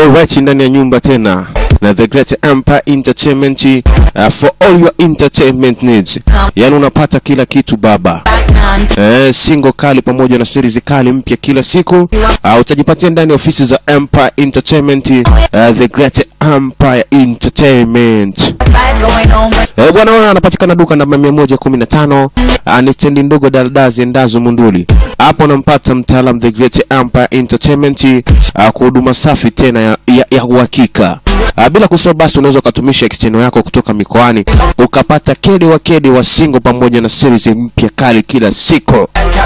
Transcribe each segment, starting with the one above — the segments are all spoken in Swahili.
Alright, ndani ya nyumba tena na The Great Empire Entertainment uh, for all your entertainment needs. Yaani unapata kila kitu baba. Eh, single kali pamoja na series kali mpya kila siku uh, utajipatia ndani ya ofisi za Empire Entertainment uh, The Great Empire Entertainment. Eh, bwana wewe anapatikana duka namba 115 uh, ni stendi ndogo daldazi endazo Munduli. Hapo unampata mtaalam The Great Empire Entertainment uh, kwa huduma safi tena ya, ya, ya uhakika. Uh, bila kusahau basi unaweza ukatumisha extendo yako kutoka mikoani ukapata kede wa kede wa single pamoja na series mpya kali kila siku.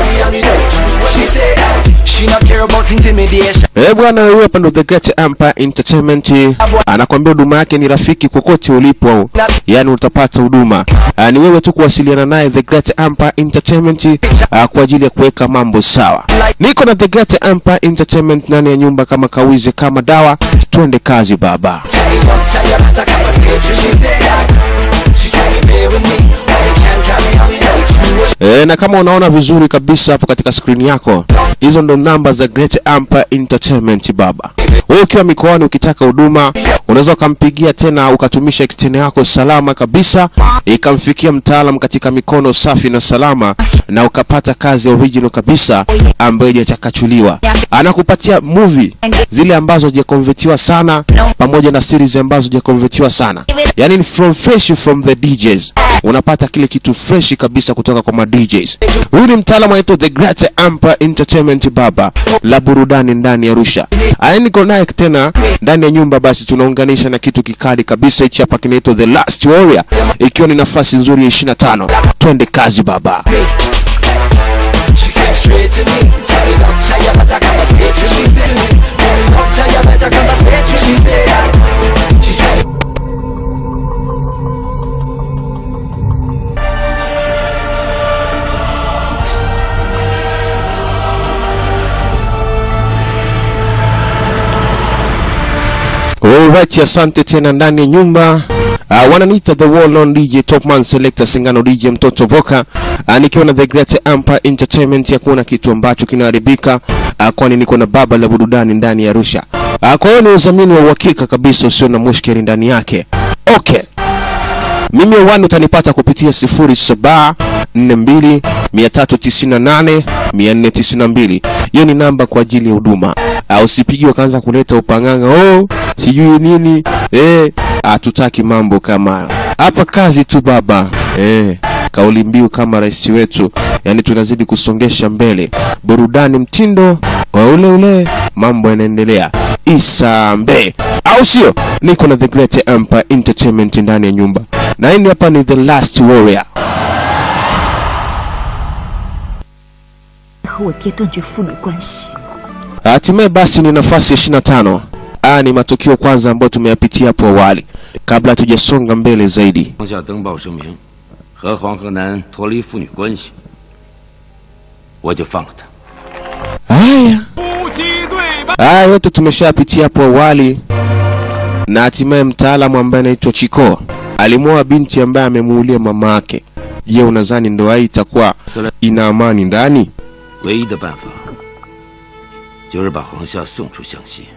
Eh bwana, huyu hapa ndo The Great Empire Entertainment anakwambia huduma yake ni rafiki kokote ulipo, yani utapata huduma. Ah, Ni wewe tu kuwasiliana naye The Great Empire Entertainment ah, kwa ajili ya kuweka mambo sawa. Niko na The Great Empire Entertainment ndani ya nyumba kama kawize kama dawa, twende kazi baba. E, na kama unaona vizuri kabisa hapo katika skrini yako, hizo ndo namba za Great Empire Entertainment baba. Wewe ukiwa mikoani ukitaka huduma, unaweza ukampigia tena ukatumisha extend yako salama kabisa, ikamfikia mtaalam katika mikono safi na salama, na ukapata kazi original kabisa ambayo haijachakachuliwa. Anakupatia movie zile ambazo hajakonvertiwa sana, pamoja na series ambazo hajakonvertiwa sana, yani ni from fresh from the DJs unapata kile kitu fresh kabisa kutoka kwa ma DJs. Huyu ni mtaalamu anaitwa The Great Empire Entertainment baba la burudani ndani ya Arusha. Aya, niko naye tena ndani ya nyumba, basi tunaunganisha na kitu kikali kabisa hichi hapa kinaitwa The Last Warrior, ikiwa ni nafasi nzuri ya 25. Twende kazi baba. Alright, asante tena ndani ya nyumba. Uh, wananiita the well on DJ Topman Selector Singano DJ mtoto Boka uh, nikiwa na The Great Empire Entertainment ya kuona kitu ambacho kinaharibika uh, kwani niko na baba la burudani ndani ya Arusha. Uh, kwa hiyo ni udhamini wa uhakika kabisa usio na mushkeli ndani yake. Okay. Mimi wani utanipata kupitia 0742 398 492. Hiyo ni namba kwa ajili ya huduma. Uh, usipigiwe kaanza kuleta upanganga oh, sijui nini eh, hatutaki mambo kama hayo hapa. Kazi tu baba eh, kauli mbiu kama rais wetu, yani tunazidi kusongesha mbele burudani, mtindo wa ule ule, mambo yanaendelea isambe, au sio? Niko na The Great Empire Entertainment ndani ya nyumba, na hii hapa ni The Last Warrior. 和我爹断绝父女关系。 Hatimaye basi ni nafasi ya 25. Haya ni matukio kwanza ambayo tumeyapitia hapo awali kabla hatujasonga mbele zaidi. 当下登报声明，和黄河南脱离父女关系，我就放了他。 Haya, haya yote tumeshapitia hapo awali, na hatimaye mtaalamu ambaye anaitwa Chiko alimwoa binti ambaye amemuulia mama yake. Je, unadhani ndoa hii itakuwa ina amani ndani? 唯一的办法就是把黄夏送出湘西，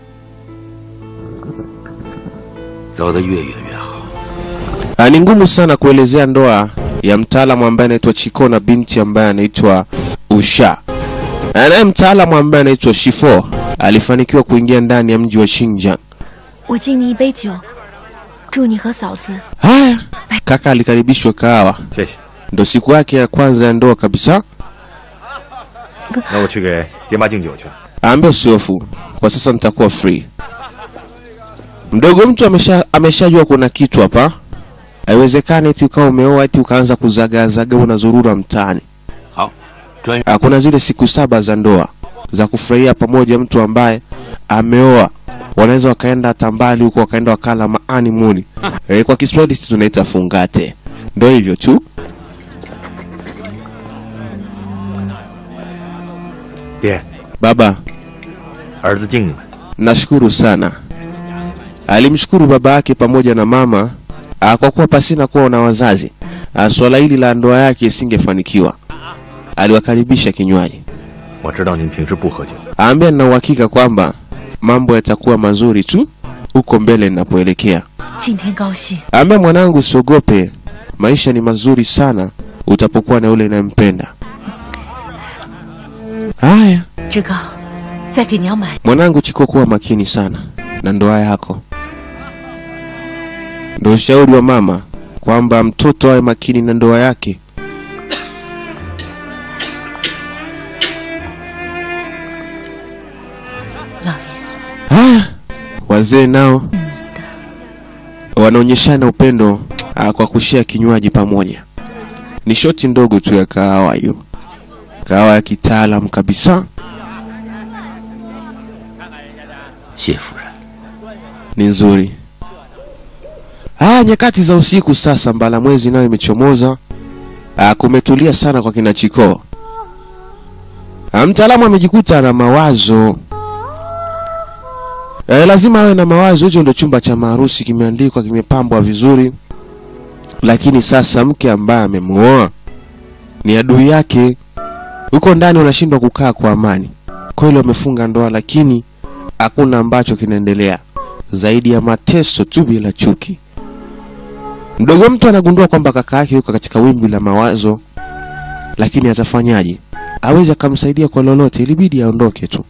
走得越远越好。 Ah, Ni ngumu sana kuelezea ndoa ya mtaalamu ambaye anaitwa Chiko na binti ambaye anaitwa Usha. Na Naye mtaalamu ambaye anaitwa Shifo alifanikiwa kuingia ndani ya mji wa Xinjiang. 我敬你一杯酒，祝你和嫂子 Haya, kaka alikaribishwa kahawa, 谢谢。 ndo siku yake ya kwanza ya ndoa kabisa. 那我去给爹妈敬酒去。 Aambia usihofu, kwa sasa nitakuwa free. Mdogo mtu amesha ameshajua kuna kitu hapa. Haiwezekani eti ukawa umeoa eti ukaanza kuzagazaga unazurura mtaani. 好，专 Ah, Kuna zile siku saba za ndoa za kufurahia pamoja, mtu ambaye ameoa wanaweza wakaenda hata mbali huko, wakaenda wakala maani muni. Eh, kwa Kiswahili sisi tunaita fungate. Ndio hivyo tu. 爹， Baba, 儿子敬你们。 nashukuru sana. Alimshukuru baba yake pamoja na mama ah, kwa kuwa pasina kuwa na wazazi ah, swala hili la ndoa yake isingefanikiwa. Aliwakaribisha kinywaji, 我知道您平时不喝酒， aambia nina uhakika kwamba mambo yatakuwa mazuri tu huko mbele ninapoelekea. 今天高兴， Ambia mwanangu, usiogope, maisha ni mazuri sana utapokuwa na yule unayempenda. Haya 志刚，再给娘买 mwanangu Chiko, kuwa makini sana na ndoa yako. Ndio ushauri wa mama kwamba mtoto awe makini na ndoa yake. 老爷。 Haya, wazee nao wanaonyeshana upendo ah, kwa kushia kinywaji pamoja. Ni shoti ndogo tu ya kahawa hiyo, kahawa ya kitaalam kabisa, 谢夫人， ni nzuri. Haya, nyakati za usiku sasa, mbala mwezi nayo imechomoza. Ah, kumetulia sana kwa kina Chikoo. Ah, mtaalamu amejikuta na mawazo Eh, lazima awe na mawazo. Hicho ndio chumba cha maharusi, kimeandikwa, kimepambwa vizuri, lakini sasa mke ambaye amemuoa ni adui yake. Huko ndani unashindwa kukaa kwa amani. Kweli wamefunga ndoa, lakini hakuna ambacho kinaendelea zaidi ya mateso tu bila chuki. Mdogo mtu anagundua kwamba kaka yake yuko katika wimbi la mawazo, lakini atafanyaje? Awezi akamsaidia kwa lolote, ilibidi aondoke tu.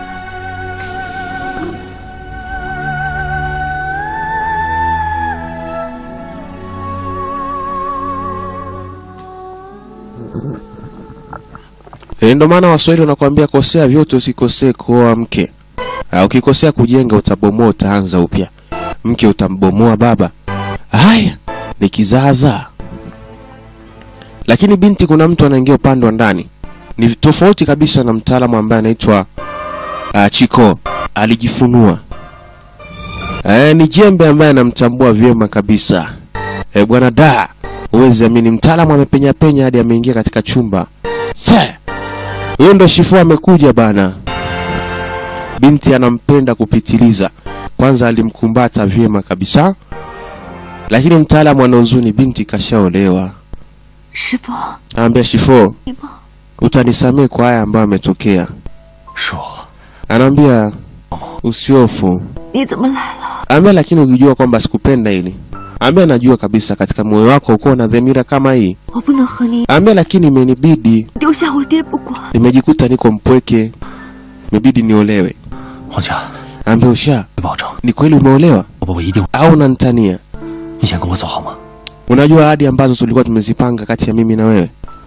E, ndo maana Waswahili wanakuambia kosea vyote, usikosee kuoa mke. Ah, ukikosea kujenga utabomoa, utaanza upya. Mke utambomoa baba. Haya, ni kizaazaa. Lakini binti, kuna mtu anaingia upande wa ndani, ni tofauti kabisa na mtaalamu ambaye anaitwa uh, Chiko. Alijifunua eh, ni jembe ambaye anamtambua vyema kabisa. Eh, bwana da, huwezi amini, mtaalamu amepenya penya hadi ameingia katika chumba. Se, huyo ndo Shifu amekuja bana. Binti anampenda kupitiliza. Kwanza alimkumbata vyema kabisa, lakini mtaalamu ana huzuni, binti kashaolewa. 师傅， Anaambia Shifo, 你帮 utanisamehe kwa haya ambayo ametokea. 是我， Anaambia usiofu. 你怎么来了？ Anaambia lakini ukijua kwamba sikupenda hili. Anaambia najua kabisa katika moyo wako uko na dhamira kama hii. 我不能和你 Anaambia lakini imenibidi, 丢下我爹不管。 nimejikuta niko mpweke, imebidi niolewe. 王家， Anaambia usha, 你保证， ni kweli umeolewa 我我一定， au unanitania? 你先跟我走好吗？ Unajua ahadi ambazo tulikuwa tumezipanga kati ya mimi na wewe.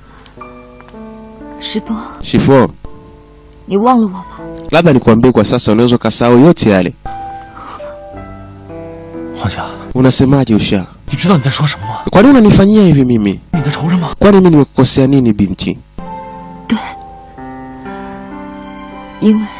师傅， Shifo, 你忘了我吧。 labda nikuambie kwa sasa, unaweza ukasahau yote yale. 王家， Unasemaje usha? 你知道你在说什么吗？ Kwa nini unanifanyia hivi mimi? 你的仇人吗？ Kwani mimi nimekukosea nini binti? 对，因为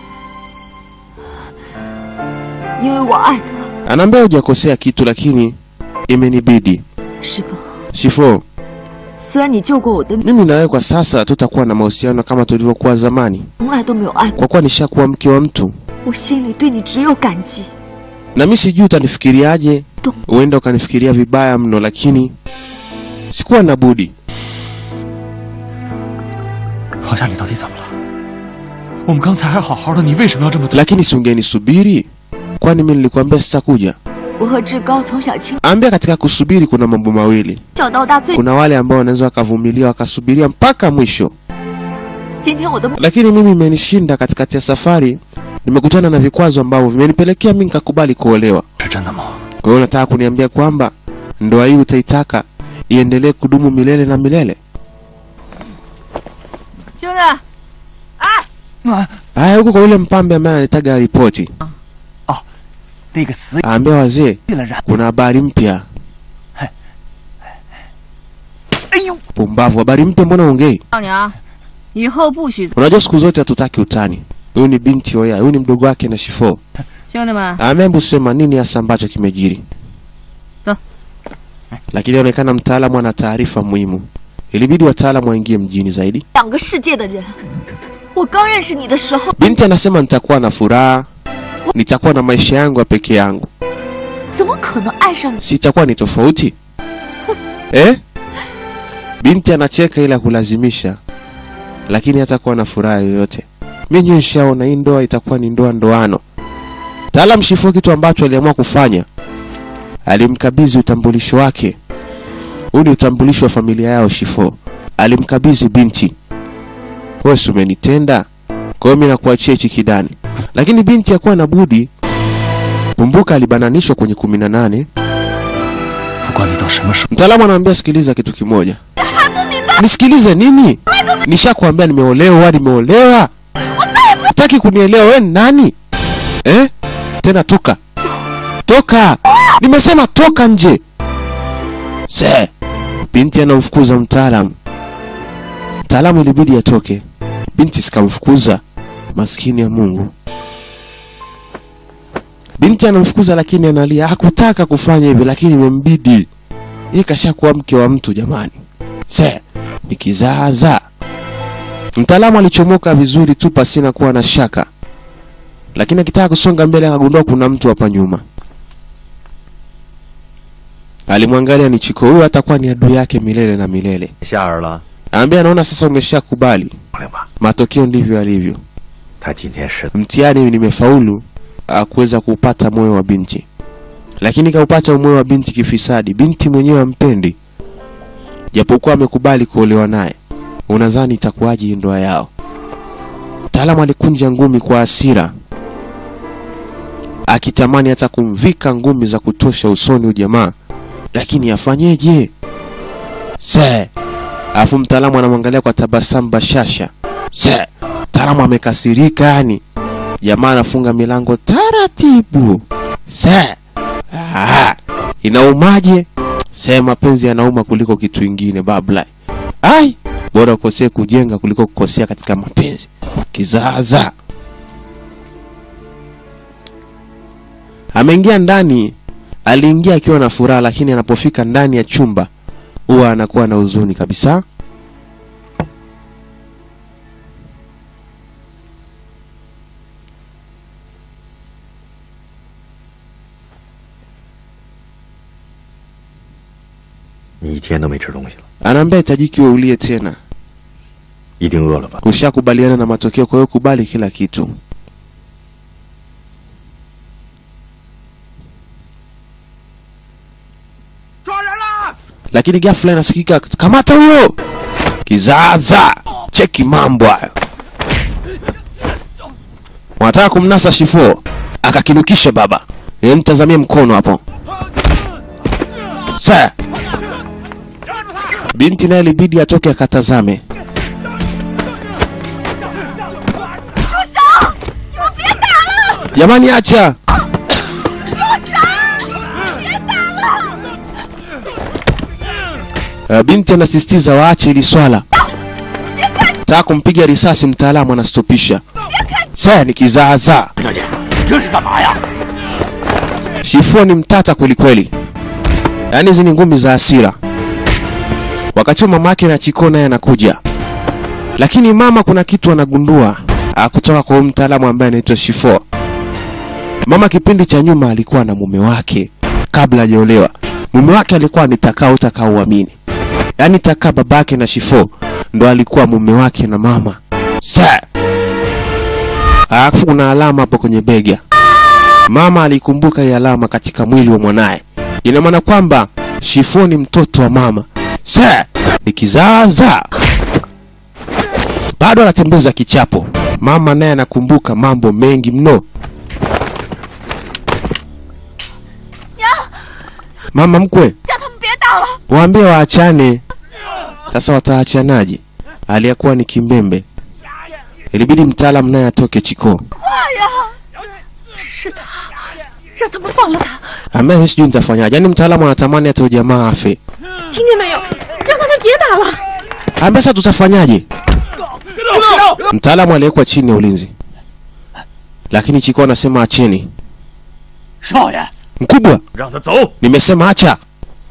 因为我爱他。 Anaambia hujakosea kitu, lakini imenibidi. 师傅， Shifo, 虽然你救过我的命， mimi na wewe kwa sasa tutakuwa na mahusiano kama tulivyokuwa zamani, 从来都没有爱过， kwa kuwa nishakuwa mke wa mtu, 我心里对你只有感激。 na mimi sijui utanifikiriaje. Tu. Huenda ukanifikiria vibaya mno, lakini sikuwa na budi. 王家，你到底怎么了？我们刚才还好好的，你为什么要这么对？ Lakini si ungenisubiri? Kwani mimi nilikwambia sitakuja? 我和志高从小亲 Ambia katika kusubiri kuna mambo mawili. 小到大最， Kuna wale ambao wanaweza wakavumilia wakasubiria mpaka mwisho, 今天我的 lakini mimi imenishinda katikati ya safari. Nimekutana na vikwazo ambavyo vimenipelekea mimi nikakubali kuolewa. 是真的吗？ Kwa hiyo unataka kuniambia kwamba ndoa hii utaitaka iendelee kudumu milele na milele? 兄弟， Haya, huko kwa yule mpambe ambaye ananitaga ripoti, 那个死 aambia wazee 了人， kuna habari mpya. 哎呦， Pumbavu, habari mpya? Mbona ongei? 少娘，以后不许。 Unajua siku zote hatutaki utani. Huyu ni binti Oya, huyu ni mdogo wake na Shifo. 兄弟们， Ameambu sema nini hasa ambacho kimejiri, Da. lakini inaonekana mtaalamu ana taarifa muhimu. Ilibidi wataalamu waingie mjini zaidi. 两个世界的人。我刚认识你的时候， Binti anasema nitakuwa na furaha, nitakuwa na maisha yangu ya peke yangu, 怎么可能爱上你？ sitakuwa ni tofauti eh? Binti anacheka ila kulazimisha, lakini hatakuwa na furaha yoyote. Mimi nishaona hii ndoa itakuwa ni ndoa ndoano, Taalam Shifo kitu ambacho aliamua kufanya, alimkabidhi utambulisho wake. Huu ni utambulisho wa familia yao Shifo. Alimkabidhi binti. Wewe si umenitenda, kwa hiyo mimi nakuachia hichi kidani. Lakini binti hakuwa na budi. Kumbuka alibananishwa kwenye kumi na nane. 不管你到什么时候， Mtaalamu anaambia sikiliza kitu kimoja. Nisikilize nini? Nishakwambia nimeolewa, nimeolewa. Hutaki kunielewa wewe ni nani? Eh? Tena toka. Toka. Nimesema toka nje. Se. Binti anamfukuza mtaalamu. Mtaalamu ilibidi atoke. Binti sikamfukuza. Maskini ya Mungu. Binti anamfukuza lakini analia. Hakutaka kufanya hivi lakini imembidi. Yeye kashakuwa mke wa mtu jamani. Se, ni kizaazaa. Mtaalamu alichomoka vizuri tu pasina kuwa na shaka, lakini akitaka kusonga mbele akagundua kuna mtu hapa nyuma. Alimwangalia ni Chiko, huyo atakuwa ni adui yake milele na milele. 夏儿了， Anambia anaona sasa umeshakubali, 朋友们， matokeo ndivyo yalivyo. 他今天是 Mtihani nimefaulu ah, kuweza kuupata moyo wa binti, lakini kaupata moyo wa binti kifisadi. Binti mwenyewe ampendi, japokuwa amekubali kuolewa naye. Unadhani itakuwaje hii ndoa yao? Mtaalamu alikunja ngumi kwa hasira, akitamani hata kumvika ngumi za kutosha usoni ujamaa, lakini afanyeje? Se, alafu mtaalamu anamwangalia kwa tabasamu bashasha. Se, mtaalamu amekasirika yani. Jamaa anafunga milango taratibu. Se, ah, inaumaje? Se, mapenzi yanauma kuliko kitu ingine babla. Ai, bora ukosee kujenga kuliko kukosea katika mapenzi. Kizaza. Ameingia ndani, aliingia akiwa na furaha, lakini anapofika ndani ya chumba huwa anakuwa na huzuni kabisa. “你一天都没吃东西了， Anaambia hitajiki wewe ulie tena. 一定饿了吧？ Ushakubaliana na matokeo, kwa hiyo kubali kila kitu. Lakini ghafla inasikika kamata huyo kizaza, cheki mambo hayo. Wanataka kumnasa Shifo, akakinukisha baba. E, mtazamie mkono hapo. Sa binti naye ilibidi atoke akatazame. Jamani, acha! Uh, binti anasisitiza waache ili swala. Taka kumpiga risasi, mtaalamu anastopisha. Sasa ni kizaazaa. 小姐，这是干嘛呀？ Shifo ni mtata kweli kweli, yaani hizi ni ngumi za hasira. Wakati huo mama yake na Chiko naye anakuja, lakini mama kuna kitu anagundua ah, kutoka kwa huyu mtaalamu ambaye anaitwa Shifo. Mama kipindi cha nyuma alikuwa na mume wake kabla hajaolewa. Mume wake alikuwa ni Takao Utakao uamini, yaani Taka babake na Shifo ndo alikuwa mume wake na mama. Sa alafu kuna alama hapo kwenye bega Mama alikumbuka hii alama katika mwili wa mwanaye. Ina maana kwamba Shifo ni mtoto wa mama. Sa ni kizaazaa. Bado anatembeza kichapo. Mama naye anakumbuka mambo mengi mno. Mama mkwe, 叫他们别打了。 waambie waachane. Sasa wataachanaje? Aliyekuwa ni kimbembe. Ilibidi mtaalamu naye atoke Chiko. 是他，让他们放了他， Ambaye mimi sijui nitafanyaje. Yaani mtaalamu anatamani hata huyo jamaa afe. 听见没有？让他们别打了。 Ambaye sasa tutafanyaje? Mtaalamu aliyekuwa chini ya ulinzi, lakini Chiko anasema acheni. 少爷， Mkubwa, 让他走。 nimesema acha.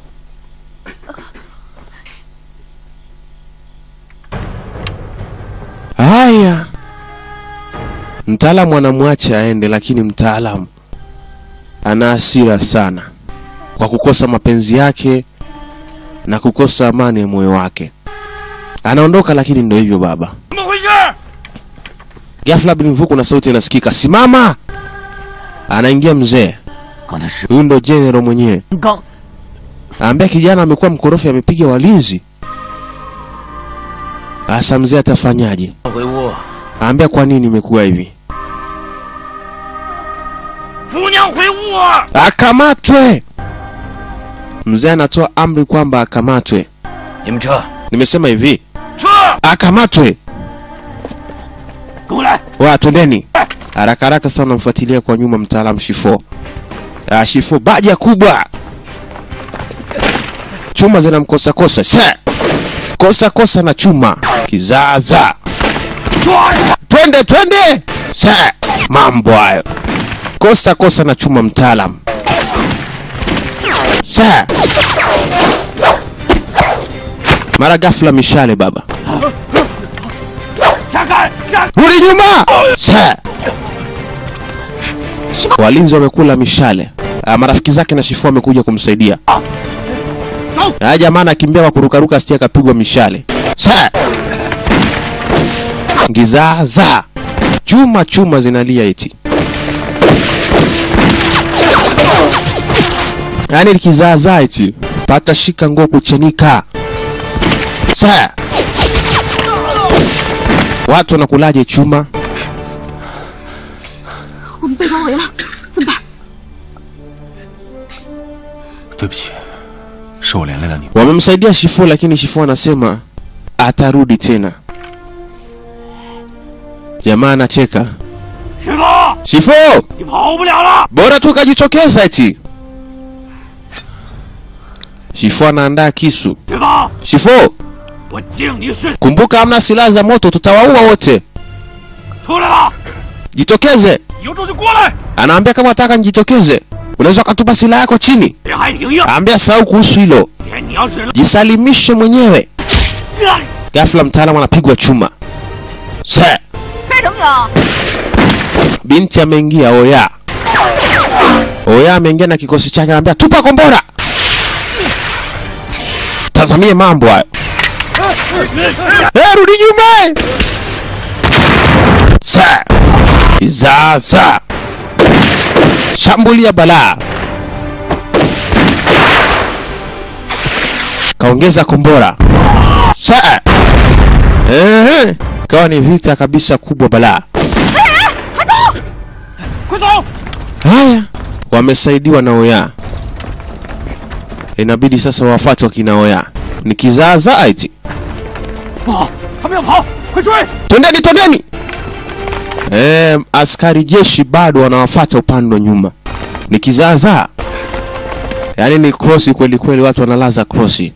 Haya, mtaalamu anamwacha aende, lakini mtaalamu ana hasira sana kwa kukosa mapenzi yake na kukosa amani ya moyo wake. Anaondoka, lakini ndio hivyo baba. 怎么回事？ Ghafla bin Mvuku na sauti inasikika, simama! anaingia mzee 刚才是 huyu ndo general mwenyewe 刚 aambia kijana amekuwa mkorofi amepiga walinzi hasa mzee atafanyaje 回屋， aambia kwa nini imekuwa hivi 夫娘回屋。 akamatwe mzee anatoa amri kwamba akamatwe 你们撤， nimesema hivi 撤， akamatwe 跟我来。 wa twendeni haraka haraka sana mfuatilia kwa nyuma mtaalamu shifo ah, shifo baja kubwa chuma zinamkosa kosa Sha! kosa kosa na chuma kizaza twende twende Sha! mambo hayo kosa kosa na chuma mtaalam Sha! mara ghafla mishale baba 下开，下。 rudi nyuma Sha! walinzi wamekula mishale Ah, marafiki zake na shifu wamekuja kumsaidia Ah, jamaa anakimbia kwa kurukaruka asije akapigwa mishale Sha! ngizaza chuma chuma zinalia eti yaani likizaazaa eti pata shika nguo kuchenika Sha! watu wanakulaje chuma 我们被包围了，怎么办？ 对不起，是我连累了你。 wamemsaidia shifu lakini shifu anasema atarudi tena jamaa anacheka 师傅， shifu 你跑不了了。 bora tu ukajitokeza eti shifu anaandaa kisu 师傅， shifu 我敬你是 kumbuka hamna silaha za moto tutawaua wote 出来了， jitokeze 有种就过来。 anaambia kama nataka nijitokeze unaweza ukatupa silaha yako chini 人还挺硬， aambia sahau kuhusu hilo 天你要是 jisalimishe mwenyewe 啊 ghafla mtaalamu anapigwa chuma se 干什么呀？ binti ameingia oya oya ameingia na kikosi chake anaambia tupa kombora tazamie mambo hayo Eh, rudi nyuma sa izaza shambulia balaa kaongeza kombora sa eh, kawa ni vita kabisa kubwa balaa 快走！ Haya, wamesaidiwa na Oya. Inabidi sasa wafuate wakina Oya. Ni kizaazaa eti. 不好，他们要跑，快追！ Twendeni, twendeni! Eh, askari jeshi bado wanawafuata upande wa nyuma. Ni kizaazaa. Yaani ni krosi kweli kweli, watu wanalaza krosi.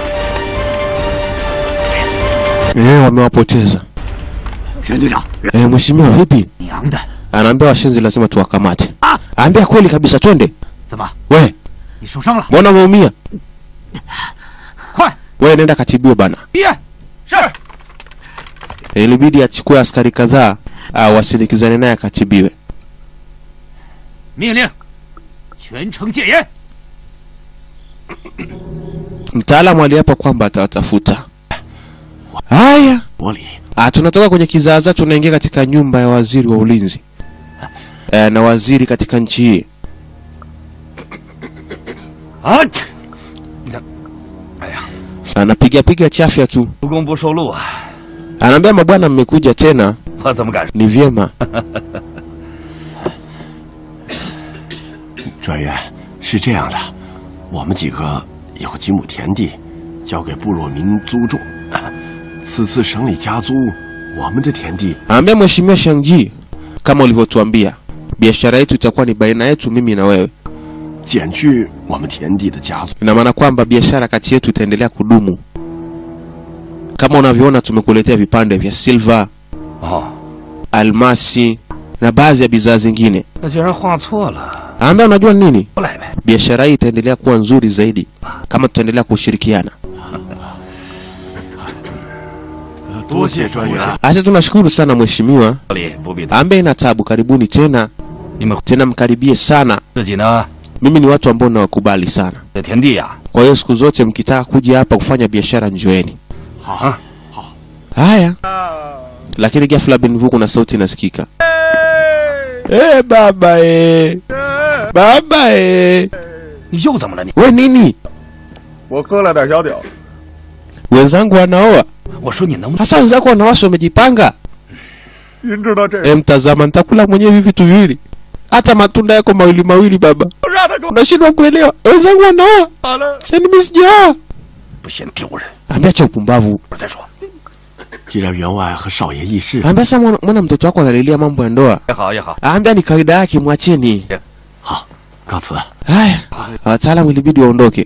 Eh, wamewapoteza. 沈队长， Eh, mheshimiwa vipi? 娘的， Anaambia washenzi lazima tuwakamate. Ah. Aambia kweli kabisa, twende. 怎么， We, 你受伤了？ mbona umeumia? 快， We nenda katibiwe bana. 爹！是。 ilibidi achukue askari kadhaa uh, wasindikizane naye akatibiwe. 命令，全城戒严。 Mtaalamu aliapa kwamba atawatafuta. Haya, 我里 ah, tunatoka kwenye kizaazaa tunaingia katika nyumba ya waziri wa ulinzi eh, na waziri katika nchi hii 啊！切 anapiga piga chafya tu, 不攻不受禄啊！ anaambia mabwana, mmekuja tena, 我怎么敢？ ni vyema. 专员，是这样的，我们几个有几亩田地，交给部落民租种。此次省里加租，我们的田地 Anaambia mheshimiwa Shangji, kama ulivyotuambia, biashara yetu itakuwa ni baina yetu mimi na wewe. 减去我们田地的加租。 Ina maana kwamba biashara kati yetu itaendelea kudumu. Kama unavyoona, tumekuletea vipande vya silver, 哦， almasi na baadhi ya bidhaa zingine. 那居然画错了， Anaambia unajua nini, 过来呗。 biashara hii itaendelea kuwa nzuri zaidi kama tutaendelea kushirikiana. 多谢专员。 Acha tunashukuru sana mheshimiwa, 这里不必 ambe ina tabu. Karibuni tena 你们 tena, mkaribie sana. 自己呢， Mimi ni watu ambao nawakubali sana, 这田地呀、 kwa hiyo siku zote mkitaka kuja hapa kufanya biashara njoeni. 好， Haya, lakini ghafla Benvu kuna sauti inasikika. Eh, baba eh. Baba eh. 你又怎么了你？ We nini? 我喝了点小酒， Wenzangu wanaoa. 我说你能不能 Hasa wenzako wanawasi wamejipanga. 您知道这 E, mtazama nitakula mwenyewe hivi vitu viwili. Hata matunda yako mawili mawili baba. 让他给我 Unashindwa kuelewa. Wenzangu wanaoa. 打了。 Yaani mimi sijaoa. 不嫌丢人？ Ambia cha upumbavu. 我再说。 既然员外和少爷议事， Ambia sasa mwana, mwana mtoto wako analilia mambo ya ndoa. 也好也好， Ambia ni kawaida yake mwacheni. 好，告辞。 Haya, wataalamu ilibidi waondoke.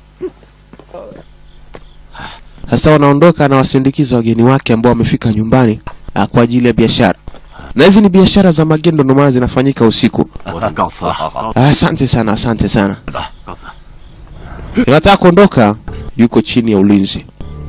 Sasa wanaondoka na wasindikiza wageni wake ambao wamefika nyumbani ah, kwa ajili ya biashara, na hizi ni biashara za magendo, ndio maana zinafanyika usiku. 我等告辞了。 好好， Ah, Asante sana, asante sana. 告辞。 Inataka kuondoka, yuko chini ya ulinzi.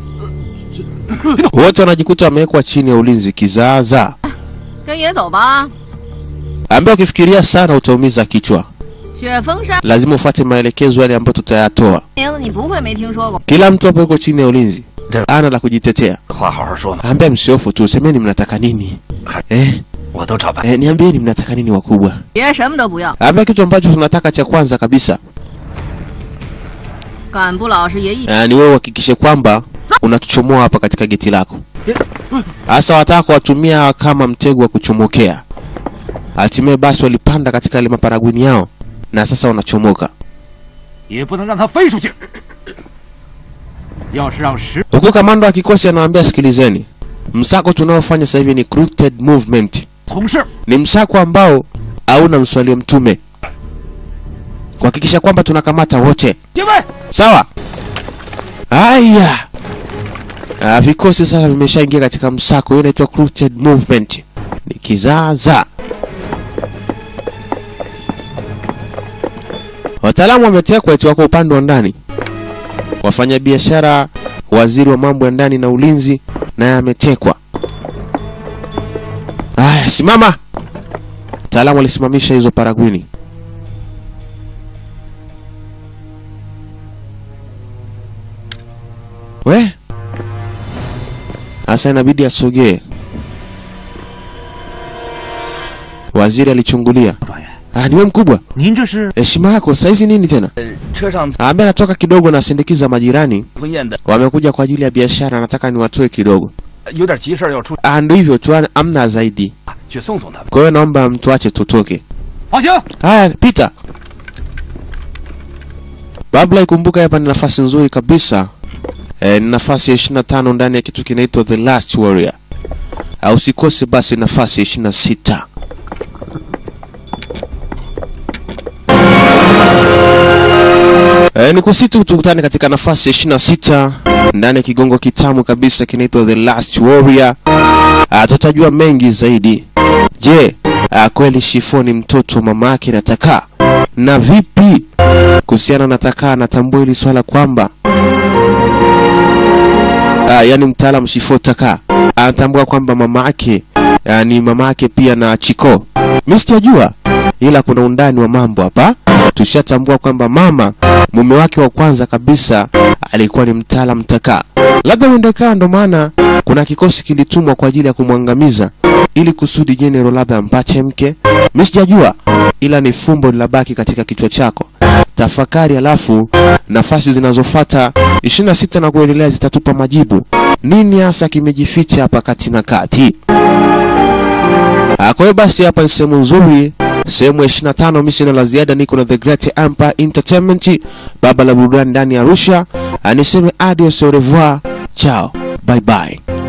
Wote wanajikuta wamewekwa chini ya ulinzi kizaazaa. 跟爷走吧。 Ambia ukifikiria sana utaumiza kichwa, 雪峰山 lazima ufuate maelekezo yale ambayo tutayatoa. 名字你不会没听说过。 Kila mtu hapo yuko chini ya ulinzi, ana la kujitetea. 话好好说嘛， Ambia msiofu tu, semeni mnataka nini? Eh, 我都照办。 eh, niambieni mnataka nini wakubwa? 别什么都不要， Ambia kitu ambacho tunataka cha kwanza kabisa 敢不老实爷一 eh, ni wewe uhakikishe kwamba unatuchomoa hapa katika geti lako. Hasa wataka kuwatumia kama mtego wa kuchomokea. Hatimaye basi walipanda katika ile maparagwini yao na sasa wanachomoka. 也不能让他飞出去。要是让石 Huku kamanda wa kikosi anawaambia, sikilizeni, msako tunaofanya sasa hivi ni crooked movement. 从事 Ni msako ambao hauna mswalie mtume, kuhakikisha kwamba tunakamata wote. 结位， Sawa. Haya. Ah, vikosi sasa vimeshaingia katika msako, hiyo inaitwa crooked movement. Ni kizaazaa. Wataalamu wametekwa eti wako upande wa ndani. Wafanyabiashara, waziri wa mambo ya ndani na ulinzi naye ametekwa. Haya, simama. Wataalamu walisimamisha hizo paragwini. We, sasa inabidi asogee. Waziri alichungulia. Ah, niwe mkubwa, 您这是 heshima yako saizi nini tena? 车上 Ambaye anatoka kidogo na sindikiza majirani 婚宴的， wamekuja kwa ajili ya biashara, nataka niwatoe kidogo. 有点急事儿要出， Ah, ndio hivyo tu, amna zaidi. 去送送他们。 Kwa hiyo naomba mtuache tutoke. 放行。 Haya, pita. Babla, ikumbuka hapa ni nafasi nzuri kabisa. E, ni nafasi ya 25 ndani ya kitu kinaitwa The Last Warrior. Ah, Usikose basi nafasi ya 26. E, ni kusitu tukutane katika nafasi ya 26 ndani ya kigongo kitamu kabisa kinaitwa The Last Warrior. Ah, tutajua mengi zaidi. Je, ah, kweli Shifo ni mtoto wa mama yake na Takaa? Na vipi kuhusiana na Takaa? Anatambua hili swala kwamba ah, yani mtaalam Shifo Takaa anatambua kwamba mama yake ah, ni mama yake pia na Chiko. Mimi sijajua, ila kuna undani wa mambo hapa. Tushatambua kwamba mama mume wake wa kwanza kabisa alikuwa ni mtaalam Takaa. Labda uendekaa, ndo maana kuna kikosi kilitumwa kwa ajili ya kumwangamiza ili kusudi General labda ampache mke. Mimi sijajua, ila ni fumbo linabaki katika kichwa chako. Tafakari, alafu nafasi zinazofuata 26 na kuendelea zitatupa majibu. Nini hasa kimejificha hapa kati na kati? Ah, Kwa hiyo basi hapa ni sehemu nzuri, sehemu ya 25. Mimi sina la ziada, niko na The Great Empire Entertainment, baba la burudani ndani ya Arusha. Ah, Niseme adios, au revoir, ciao, bye bye.